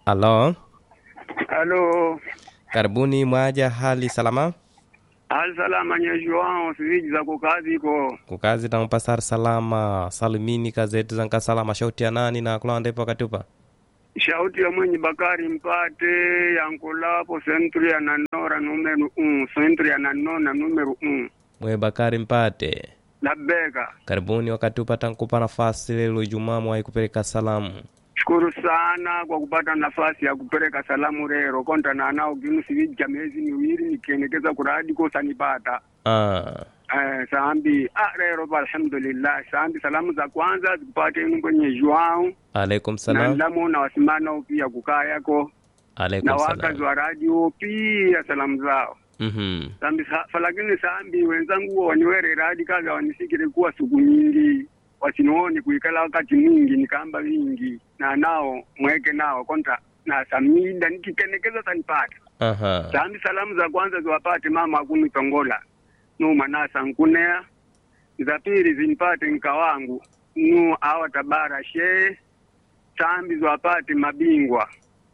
Alo, Halo, karibuni mwaja, hali salama? hali salama nye Joao, siviji za kukazi iko Kukazi tampasar salama, salimini kazetu zanka salama, shauti ya nani na kula ndepo wakati upa? shauti ya mwenye Bakari Mpate yankulapo sentri ya nanora numero un sentri ya nanona numero un Mwe Bakari Mpate, labeka. karibuni wakati upa tankupa nafasi lelo Ijumaa mwai kupeleka salamu. Shukuru sana kwa kupata nafasi ya kupeleka salamu rero konta nanao kinu siviji cha miezi miwili nikiendekeza kuradi kosanipata Ah, Eh, sambi ah, rero pa alhamdulillah sambi salamu za kwanza zikupate inu kwenye Joao alaikum na salam. ndamu na wasimano pia kukaa yako na Alaikum wakazi salam. wa radio pia salamu zao Mhm. sambi sa, falakini sambi wenzangu waniwere radi kaza wanisikire kuwa siku nyingi wasinioni kuikala wakati mwingi nikamba vingi na nao mweke nao konta na samida nikikenekeza sanipata Aha. sambi salamu za kwanza ziwapate mama akumi tongola nu manasa nkunea za pili zinipate nka wangu nu awa tabara shee sambi ziwapate mabingwa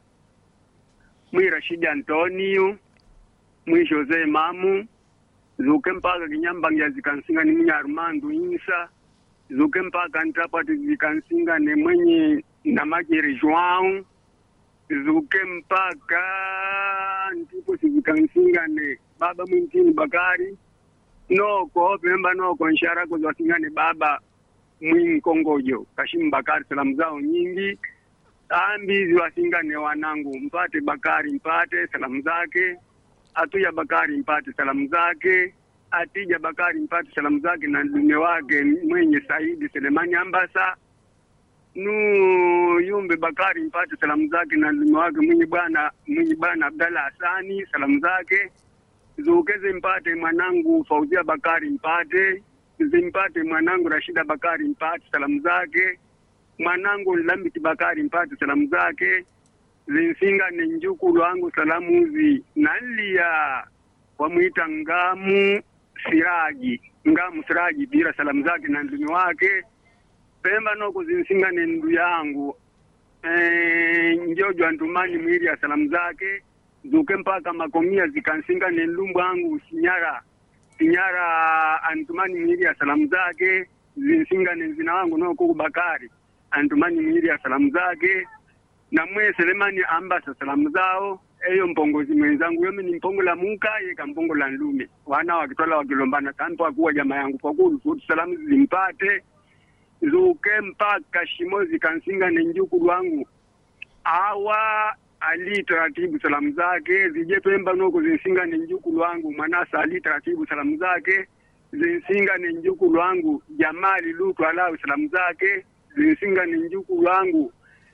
mwi Rashidi Antonio mwi Jose Mamu zuke mpaka kinyambangia zikansinga ni mwenye Armando Insa zuke mpaka ntapati zikansinga ni mwenye namakere Joao zuke mpaka ndipo zikansinga ni baba mwintini Bakari noko pemba noko nshara zasinga ni baba mwinkongojo Kashimu Bakari salamu zao nyingi ambi ziwasingane wanangu mpate Bakari mpate salamu zake, Atuya Bakari mpate salamu zake, Atija Bakari mpate salamu zake na ndume wake mwenye Saidi Selemani Ambasa, nu Yumbe Bakari mpate salamu zake na ndume wake mwenye bwana mwenye bwana Abdalla Hasani salamu zake, zukeze mpate mwanangu Fauzia Bakari mpate zimpate mwanangu Rashida Bakari mpate salamu zake mwanangu Lambiti Bakari mpate salamu zake zinsinga ni njukulu wangu salamu zi nalia wamwita Ngamu Siraji Ngamu Siraji bila salamu zake na ndumi wake Pemba noko zinsinga ni ndu yangu e, Njojo Antumani mwili ya salamu zake zuke mpaka makomia zikansinga ni ndumbu wangu Sinyara Sinyara Antumani mwili ya salamu zake zinsinga ni nzina wangu noko Bakari Antumani mwili ya salamu zake na mwe Selemani ambasa salamu zao eyo mpongozi mwenzangu yomi ni mpongo la muka ye kampongo la nlume wana wakitwala wakilombana sampo akuwa jamaa yangu pakulu futi salamu zimpate zuke mpaka shimo zikansinga ni njukulu wangu awa ali taratibu salamu zake zije Pemba noko zinsinga ni njukulu wangu mwanasa ali taratibu salamu zake zinsinga ni njukulu wangu Jamali Lutu Alau salamu zake zinsinga ni njukulu wangu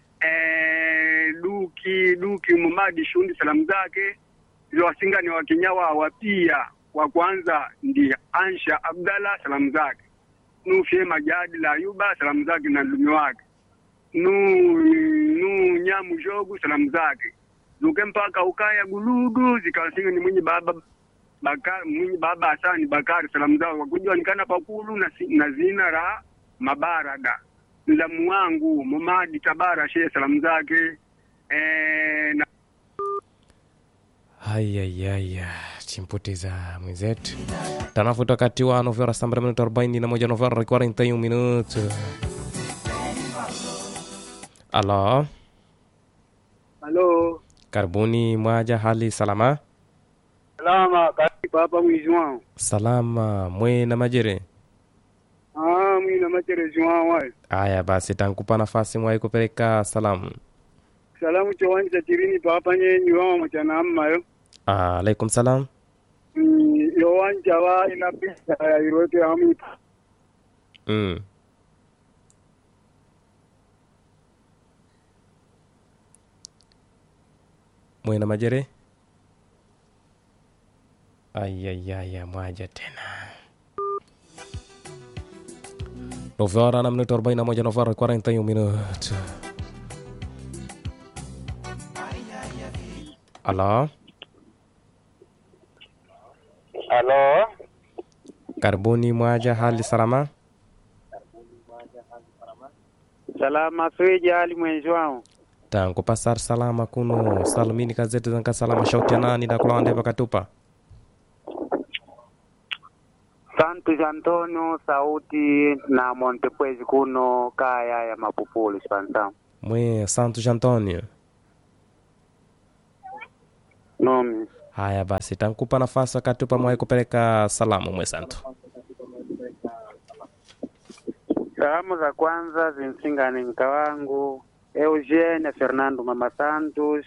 eh, Duki Duki Mumadi Shundi salamu zake ziwasinga ni wakinyawawa pia wa kwanza ndi Ansha Abdalla salamu zake Nufye Majadi la Ayuba salamu zake na ndumi wake nu nu Nyamu Jogu salamu zake zuke mpaka ukaya Guludu zikawasinga ni mwenye baba Bakari, mwenye baba Hasani Bakari salamu zao wakujuanikana pakulu na, si- na zina la Mabarada mlamu wangu Momadi Tabara shehe salamu zake eh, na Hayayaya, chimpoteza mwenzetu tanafuta wakati wa novera sambra minuto arobaini na moja novera 41 minuto. Alo, halo karibuni mwaja, hali salama? salama karibu hapa mwizi wangu Salama mwe na majere. ah mwina macherezi wangu wae Aya basi, tankupa nafasi mwai kupeleka salamu. salamu chowanja chirini papa nyenyi wama mchana ammayo Ah, alaikum salam. Mm, yowanja wa inapisa ya irote amipa Mm. Mwe na majere. Ayayaya, mwaja tena. Novara na minuto 41 Novara 41 minuto. Alo, halo karibuni mwaja, hali salama? salama sweja hali mwenzi wangu tangu pasar salama kuno salmini kazeti zanka salama shauti ya nani dakulawande pakatupa Santos Antonio sauti na Montepuez kuno kaya ya Mapupulu Spantam. mwe santos antonio Nomi. haya basi tankupa nafasi wakatupa mwae kupeleka salamu mwe santo Salamu za kwanza zimsingani mka wangu Eugene Fernando Mama Santos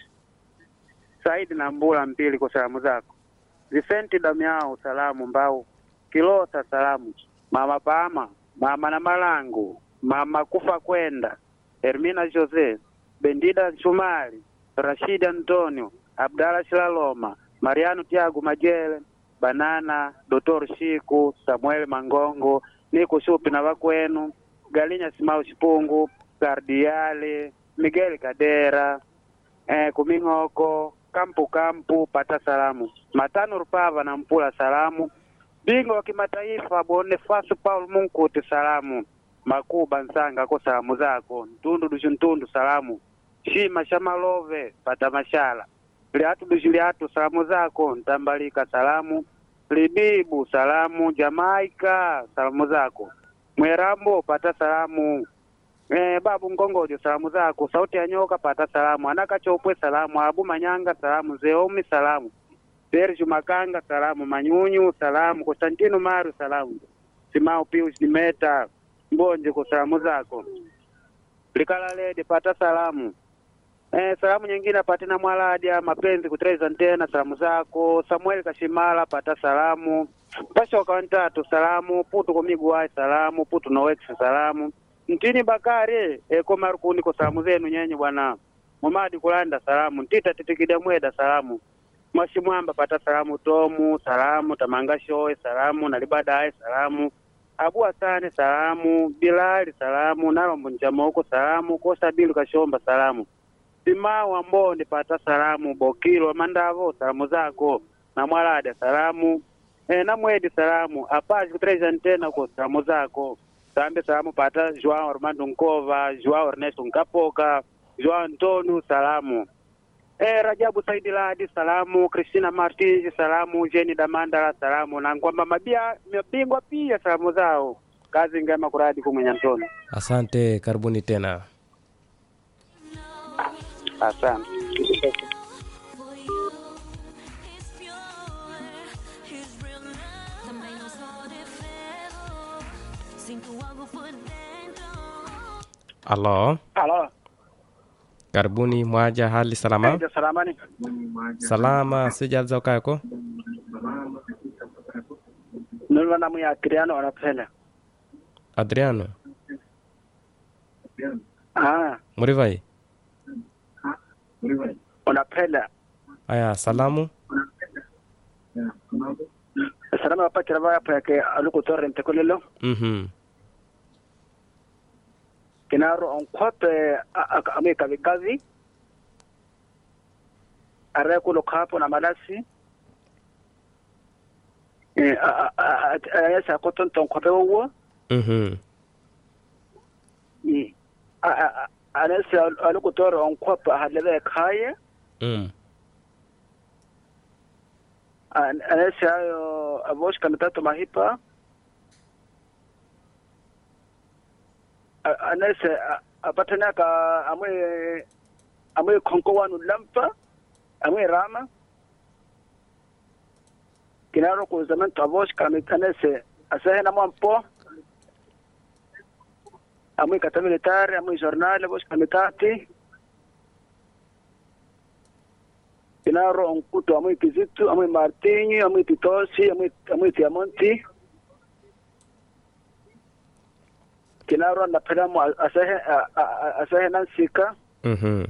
Saidi na Mbula Mpili kwa salamu zako Vicente Damiao salamu mbau Kilosa salamu Mama Pama Mama na Malangu Mama Kufa Kwenda Hermina Jose Bendida Chumali Rashid Antonio Abdala Shilaloma Mariano Tiago Majele Banana Dr. Shiku Samuel Mangongo Niko Shupi na Vakwenu Galinya Simao Shipungu Kardiale Miguel Kadera eh, Kuming'oko Kampu Kampu pata salamu Matano Rupava na Mpula salamu Bingwa wa kimataifa Boniface Paul Munkuti salamu Makuba Nsanga ko salamu zako Ntundu Dushu Ntundu salamu Shima Shamalove pata mashala Liatu Dushu Liatu salamu zako Ntambalika salamu Libibu salamu Jamaika salamu zako Mwerambo pata salamu Eh, babu Ngongojo salamu zako, sauti ya nyoka pata salamu, anaka chopwe salamu, abu Manyanga salamu, Zeomi salamu, Sergio Makanga salamu, Manyunyu salamu, Konstantino Maru salamu, Simao Pius Dimeta Mbonje kwa salamu zako, Likala Lede pata salamu. Eh, salamu nyingine patina Mwaladia mapenzi kutreza tena salamu zako, Samuel Kashimala pata salamu, Pasha wakawantatu salamu, Putu Komiguai salamu, Putu Nowex salamu, Mtini Bakari eko marukuni kwa salamu zenu nyenye bwana Momadi Kulanda salamu Ntita Titikida Mweda salamu Mwashimwamba pata salamu Tomu salamu Tamanga Shoe salamu Nalibadae salamu Abu Hasani salamu Bilali salamu Nalombo Njamoko salamu Kosa Bilu Kashomba salamu Simao Ambonde pata salamu Bokilo Mandavo salamu zako na Mwalada salamu e, na Mwedi salamu Apaji kutreza tena kwa salamu zako Sambe salamu pata Joao Armando Nkova, Joao Ernesto Nkapoka, Joao Antonu salamu. E, Rajabu Saidi Ladi salamu, Christina Martins salamu, Jeni Damandala salamu na kwamba mabia mabingwa pia salamu zao. Kazi ngema kuradi kumwenya Antoni. asante karibuni tena Asante. for you. It's pure, it's real love. Também não sou de ferro. Sinto algo por dentro. alo Halo. karibuni mwaja hali salama salamani. salama sijalza ukayako Nulwa na mwa Kriano wanapela. adriano Ah, muri vai wanapela. aya salamu Salama wapakira hapa yake aluko torrent kulilo. mhm kinaro on kwape ame kazi are kulo kapo na malasi eh ayasa koton ton kwape wo mhm ni anasa aluko toro on kwape halebe kaye mm. anasa ayo abosh kanitato mahipa anasa apatana ka amwe amwe konko wanu lampa amwe rama kinaro ko zaman to abosh kamitanese asahe na mwampo amwe kata militari amwe jornal abosh kamitati kinaro onkuto amwe kizitu amwe martinyi amwe titosi amwe amwe tiamonti kinaro napela mo asahe a- a- asahe nansika mhm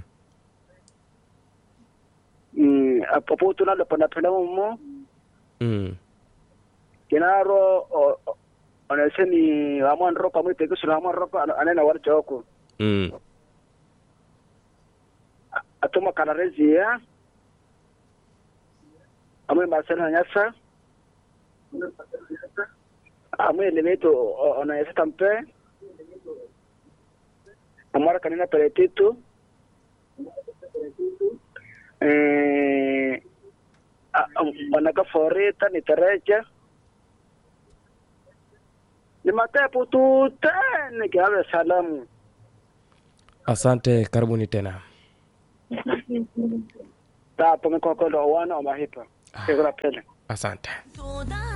mm apopoto na lopa napela mo mm. kinaro o- o- onese ni amwan roko amwe tekisu amwan roko ana- anena war choko mm. atuma kanarezia amwe marcelo nyasa amwe lemeto onayesa tampe amwara kanina peletitu eh, ah, um, wanaka forita ni tereche ni matepu tutene kiawe salamu asante karibuni tena tapo mikokolo wana omahipa ikula pele asante Toda